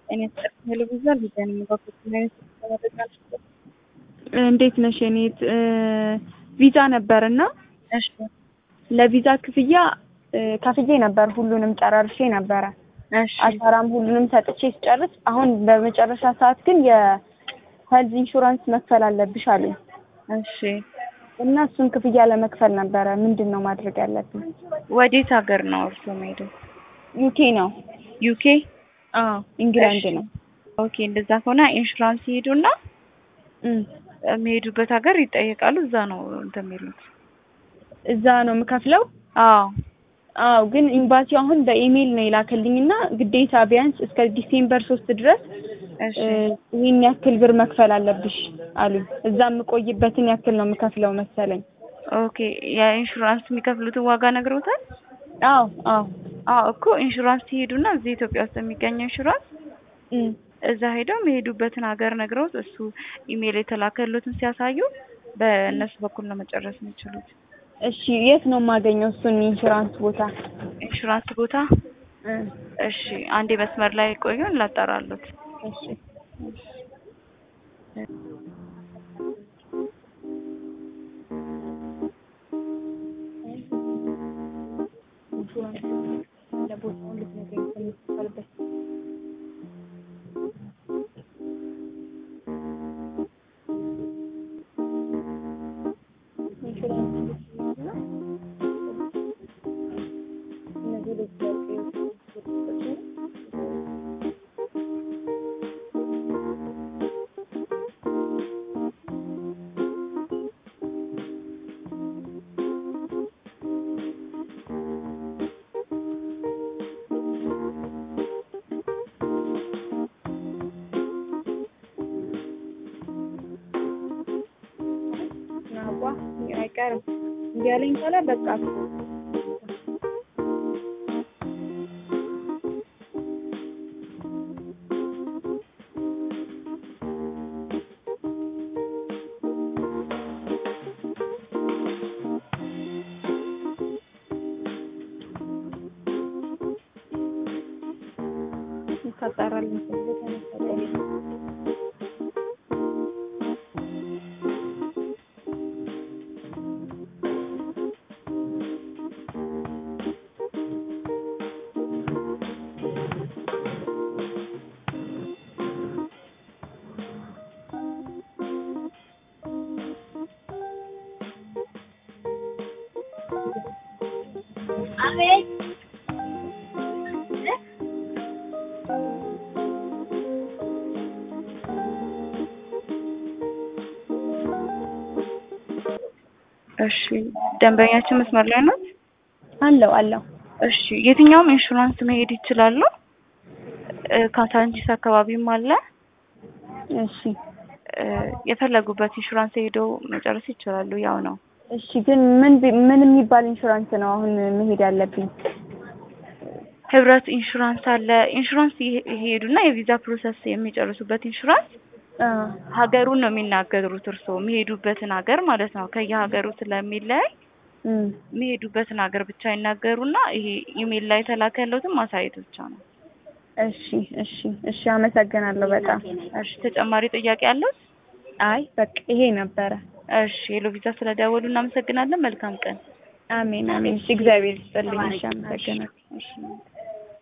እኔ ሄሎ ቪዛል ቪዛን የሚባኩት አይነት ተመረጫ እንዴት ነሽ? እኔ ቪዛ ነበርና እሺ ለቪዛ ክፍያ ከፍዬ ነበር። ሁሉንም ጨራርሼ ነበረ። እሺ አሻራም ሁሉንም ሰጥቼ ስጨርስ አሁን በመጨረሻ ሰዓት ግን የሄልዝ ኢንሹራንስ መክፈል አለብሽ አሉኝ እሺ እና እሱን ክፍያ ለመክፈል ነበረ። ምንድን ነው ማድረግ ያለብኝ? ወዴት ሀገር ነው እርሶ መሄዱ? ዩኬ ነው። ዩኬ አዎ ኢንግላንድ እሺ። ነው። ኦኬ እንደዛ ከሆነ ኢንሹራንስ ይሄዱና እም፣ የሚሄዱበት ሀገር ይጠየቃሉ። እዛ ነው እንትን የሚሉት። እዛ ነው የምከፍለው። አዎ አዎ ግን ኤምባሲው አሁን በኢሜይል ነው የላከልኝና ግዴታ ቢያንስ እስከ ዲሴምበር ሶስት ድረስ እሺ እ፣ ይህን ያክል ብር መክፈል አለብሽ አሉኝ። እዛ የምቆይበትን ያክል ነው የምከፍለው መሰለኝ። ኦኬ የኢንሹራንስ የሚከፍሉትን ዋጋ ነግረውታል? አዎ አዎ አዎ እኮ ኢንሹራንስ ሲሄዱና እዚህ ኢትዮጵያ ውስጥ የሚገኘው ኢንሹራንስ እም፣ እዛ ሄደው የሚሄዱበትን ሀገር ነግረውት እሱ ኢሜይል የተላከሉትን ሲያሳዩ በእነሱ በኩል ነው መጨረስ የሚችሉት። እሺ የት ነው የማገኘው እሱን ኢንሹራንስ ቦታ? ኢንሹራንስ ቦታ እ፣ እሺ፣ አንዴ መስመር ላይ ቆዩን ላጣራሉት። እሺ ለቦታውን ልትነግረኝ ስለምትፈልበት ናጓ አይቀርም እንዲያለኝ ካለ በቃ ታጣራለህ እሺ ደንበኛችን መስመር ላይ ናት። አለው አለው እሺ የትኛውም ኢንሹራንስ መሄድ ይችላሉ። እ፣ ካሳንቺስ አካባቢም አለ። እሺ እ፣ የፈለጉበት ኢንሹራንስ ሄደው መጨረስ ይችላሉ። ያው ነው። እሺ ግን ምን ቢ- ምን የሚባል ኢንሹራንስ ነው አሁን መሄድ ያለብኝ? ህብረት ኢንሹራንስ አለ። ኢንሹራንስ ይሄ- ይሄዱና የቪዛ ፕሮሰስ የሚጨርሱበት ኢንሹራንስ አ ሀገሩን ነው የሚናገሩት። እርስዎ የሚሄዱበትን ሀገር ማለት ነው። ከየሀገሩ ስለሚለያይ እም የሚሄዱበትን ሀገር ብቻ ይናገሩና ይሄ ኢሜል ላይ ተላከ ያለውትን ማሳየት ብቻ ነው። እሺ እሺ እሺ አመሰግናለሁ በጣም እሺ ተጨማሪ ጥያቄ አለው? አይ በቃ ይሄ ነበረ እሺ ሄሎ ቪዛ ስለደወሉ እናመሰግናለን። መልካም ቀን። አሜን አሜን እሺ እግዚአብሔር ይስጥልኝ እሺ አመሰግናለሁ እሺ